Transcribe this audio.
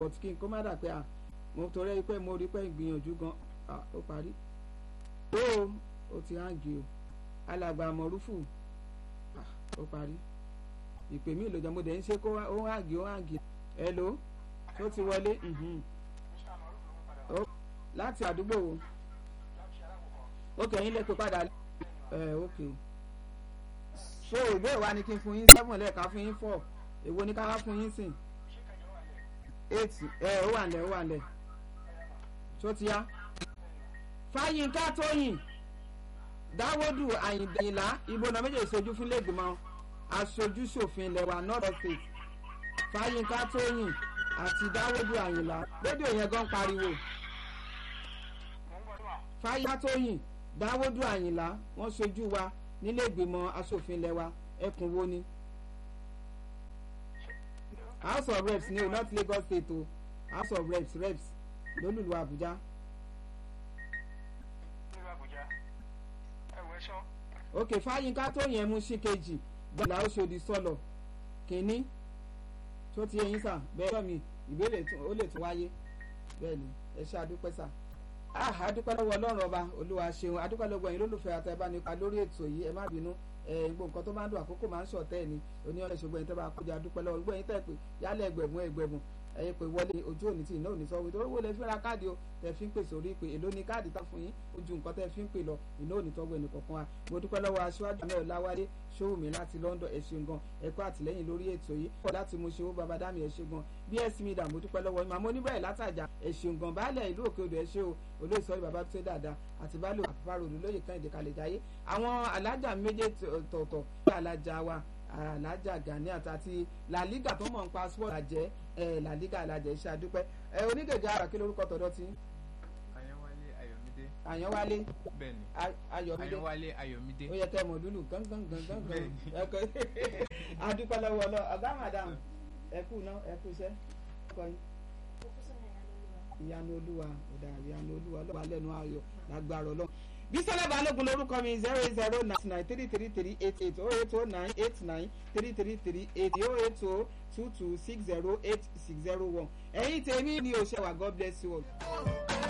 but kí n kó má dà pé à mo torí pé mo rí pé ìgbìyànjú gan ó parí ó ó ti hàngì o alàgbà mọ̀rúfù ó parí ìpè mí ìlòjọ́ mo dẹ̀ ń ṣe kó ó hàngì ó hàngì hello tó ti wọlé láti àdúgbò wo ok yín lè pè padà ẹ ok so ìbéèrè wa ni kí n fún yín seven lẹ́ẹ̀ka fún yín four èwo ni ká wá fún yín sìn eight ẹ ó wà nílẹ̀ ó wà nílẹ̀ tó ti yá fáyínká tóyìn dáwọ́dù àyìnlá ìbò náà méjèèjì sojú fún lẹ́gbìmọ̀ aṣojú ṣòfin ilẹ̀ wa north state fáyínká tóyìn àti dáwọ́dù àyìnlá rédíò yẹn gan pariwo fáyínká tóyìn dáwọ́dù àyìnlá wọ́n sojú wa nílé ìgbìmọ̀ aṣòfin ilẹ̀ wa ẹkùn wo ni house of reps ni o not lagos state o house of reps reps lólùlù àbújá. ok fáyínká tó yẹn mú sí kejì gbọ́dọ̀ ó ṣòdì sọ̀lọ̀ kínní tó ti yẹyin sà bẹ́ẹ̀ mi ìbéèrè ó lè tún wáyé bẹ́ẹ̀ ni ẹ ṣe àdúpẹ́ sà ah adúpẹ́ lọ́wọ́ ọlọ́run ọba olúwa ṣeun adúpẹ́ lọ́wọ́ ẹ̀yin lólùfẹ́ àtẹ̀bánipa lórí ètò yìí ẹ má bínú gbogbo nǹkan tó máa ń dùn àkókò máa ń ṣọ̀tẹ́ ẹ̀ ni oníyànjú ṣùgbọ́n ẹ̀yin tẹ́ bá kọjá adúpẹ́ lọ́wọ́ gbogbo ẹ̀yin tẹ́ pé yálẹ̀ ẹgbẹ̀mún ẹgbẹ̀mún ẹ̀yin pé wọlé ojú òní tí iná òní sọ wípé owó lẹ fi ra káàdì o tẹ fi ń pè sórí pé èló ni káàdì tá fún yín ojú nǹkan tẹ fi ń pè lọ iná òní tọ́gbọ̀ ẹnì kọ̀ọ̀kan wa mo dúpẹ́ lọ́wọ́ aṣíwájú mẹ́rin láwálé ṣòwòmí láti London ẹ ṣeun gan ẹ kú àtìlẹ́yìn lórí ètò yìí pọ̀ láti mo ṣe owó baba dami ẹ ṣe gan bs media mo dúpẹ́ lọ́wọ́ màmá oníbẹ̀rẹ̀ látàjà ẹ ṣeun gan baálẹ̀ ìlú òkè odò ẹ ṣe o olóòsọ bàbá tó dáadáa àti baálẹ̀ àpapàrọ̀ olóyè kan ìdíkalẹ̀ jáyé àwọn alájà méje tọ̀tọ̀ alájà wa alájà Ganiat àti làlígà tó mọ̀ ń pa sport àjẹ́ làlígà alájẹ iṣẹ́ àdúpẹ́ onídèjì ara kí lórúkọ tọ̀dọ̀ tí. Àyànwálé Ayọ̀mídé. Àyànwálé bẹ́ẹ̀ni Ayọ̀mídé Àyànwálé Ayọ̀mídé. ó yẹ kẹ́ mọ̀ lúlù gángan gángan gángan adúpẹ́ lọ́wọ́ lọ ọ̀gá madam ẹ kú ná ẹ kú iṣẹ́ ọkọ yín ìyanu olúwa ọ̀dà ìyanu olúwa lọ́wọ́ lẹ́nu ayọ̀ lágbára ọlọ́run bísọ́lá balógun lórúkọ mi zero eight zero nine nine three three three eight eight oh eight oh nine eight nine three three three eight oh eight oh two two six zero eight six zero one ẹ̀yin tèmi ni òṣèwà god bless you all.